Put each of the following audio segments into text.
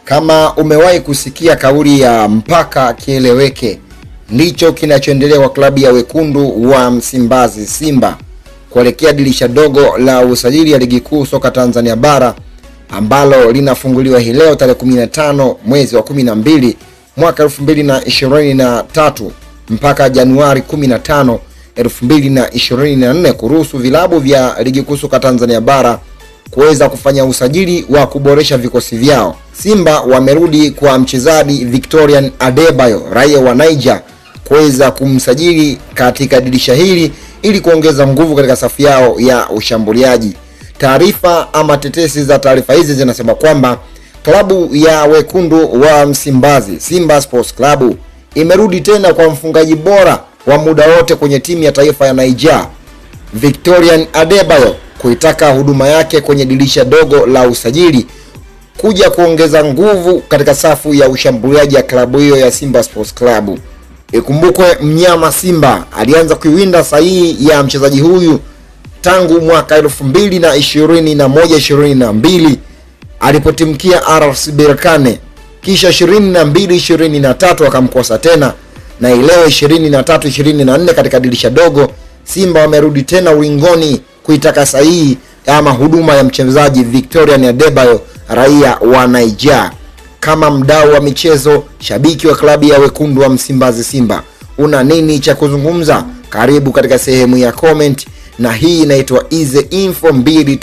Kama umewahi kusikia kauli ya mpaka kieleweke, ndicho kinachoendelea kwa klabu ya wekundu wa Msimbazi Simba kuelekea dirisha dogo la usajili ya ligi kuu soka Tanzania bara ambalo linafunguliwa hii leo tarehe 15 mwezi wa 12 mwaka 2023 mpaka Januari 15 2024 kuruhusu vilabu vya ligi kuu soka Tanzania bara kuweza kufanya usajili wa kuboresha vikosi vyao. Simba wamerudi kwa mchezaji Victorian Adebayo raia wa Niger kuweza kumsajili katika dirisha hili ili kuongeza nguvu katika safu yao ya ushambuliaji. Taarifa ama tetesi za taarifa hizi zinasema kwamba klabu ya wekundu wa Msimbazi Simba Sports Club imerudi tena kwa mfungaji bora wa muda wote kwenye timu ya taifa ya Niger Victorian Adebayo kuitaka huduma yake kwenye dirisha dogo la usajili kuja kuongeza nguvu katika safu ya ushambuliaji ya klabu hiyo ya Simba Sports Club. Ikumbukwe mnyama Simba alianza kuiwinda sahihi ya mchezaji huyu tangu mwaka 2021 22 alipotimkia RS Berkane, kisha 22 23 akamkosa tena, na ileo 23 24 katika dirisha dogo Simba wamerudi tena ulingoni kuitaka sahihi ama huduma ya mchezaji Victorian Adebayo raia wa Niger. Kama mdau wa michezo, shabiki wa klabu ya wekundu wa Msimbazi Simba, una nini cha kuzungumza? Karibu katika sehemu ya comment, na hii inaitwa Ize Info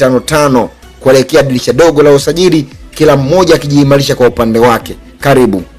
255 kuelekea dirisha dogo la usajili, kila mmoja akijiimarisha kwa upande wake. Karibu.